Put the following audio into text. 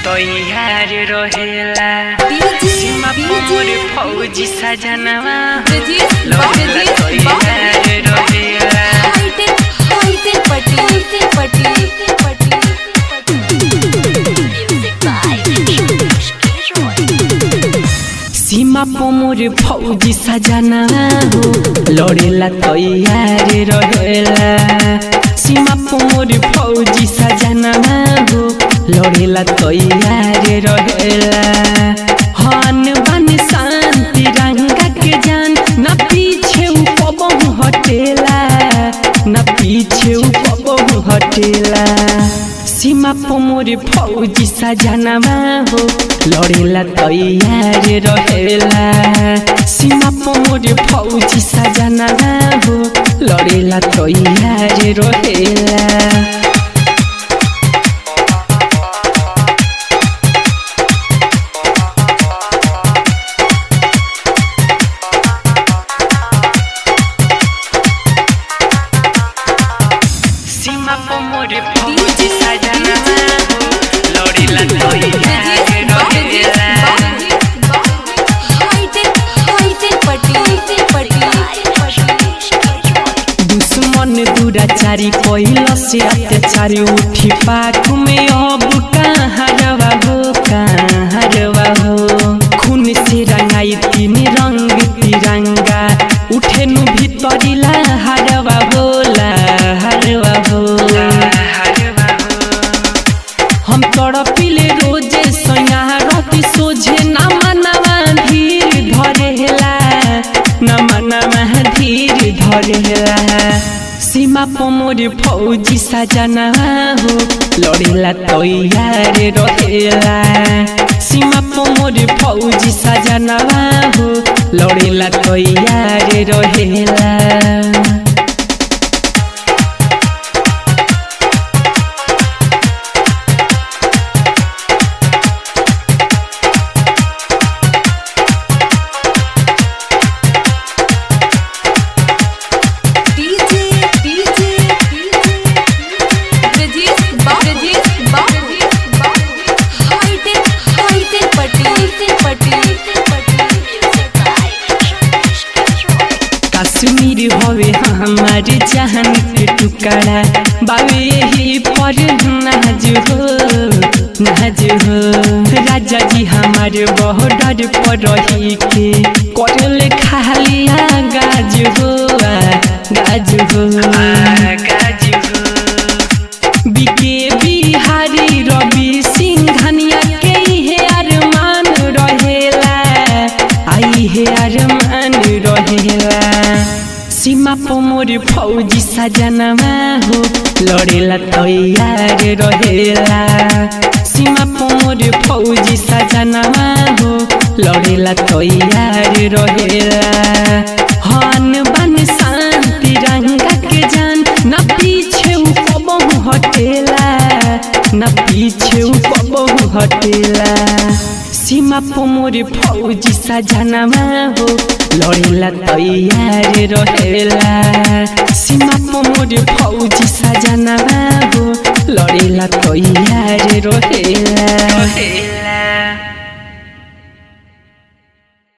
तैयार रहेला सीमा पर फौजी सजनवा लड़ेला तैयार रहेला सीमा पर फौजी सजनवा हो लड़ेला तैयार रहेला सीमा पर फौजी सजनवा हो लड़ेला तैयार रहेला हन बन शांति रंगा के जान न पीछे उपबहु हटेला न पीछे उपबहु हटेला सीमा पर फौजी सजनवा हो लड़ेला तैयार रहेला सीमा पर फौजी सजनवा हो लड़ेला तैयार रहेला सीमा पर मोर फौजी सजनवा हो लड़ेला तैयार रहेला दुश्मन दुराचारी कैल से अत्याचारी उठी पाख में अब कहाँ रवा हो कहाँ रवा हो खून से रंगाई तीन रंग तिरंगा उठे नु भीतरिला हरवा होला हरवा हो हम तड़पिले रोजे सैया रहती सोझे ना मनवा धीर धरेला ना मनवा धीर धरेला सीमा पमोर फौजी सजना हो लड़ेला तैयार रहेला सीमा पमोर फौजी सजना हो लड़ेला तैयार रहेला कश्मीर हवे हमार जहान के टुकड़ा बाबे यही पर नाज हो नाज हो राजा जी हमार बॉर्डर पर रही के करल खालिया गाज हो आ, गाज हो गाज हो बीके बिहारी रवि सिंघनिया के हे अरमान रहेला आई हे अरमान रहेला सीमा पर मोर फौजी सजनवा हो लड़ेला तैयार रहेला सीमा पर मोर फौजी सजनवा हो लड़ेला तैयार रहेला हन बन शांति रंगा के जान न पीछे उपबहु हटेला न पीछे उपबहु हटेला सीमा पर मोर फौजी सजनवा हो लड़ेला तैयार रहेला सीमा पर मोर फौजी सजनवा हो लड़ेला तैयार रहेला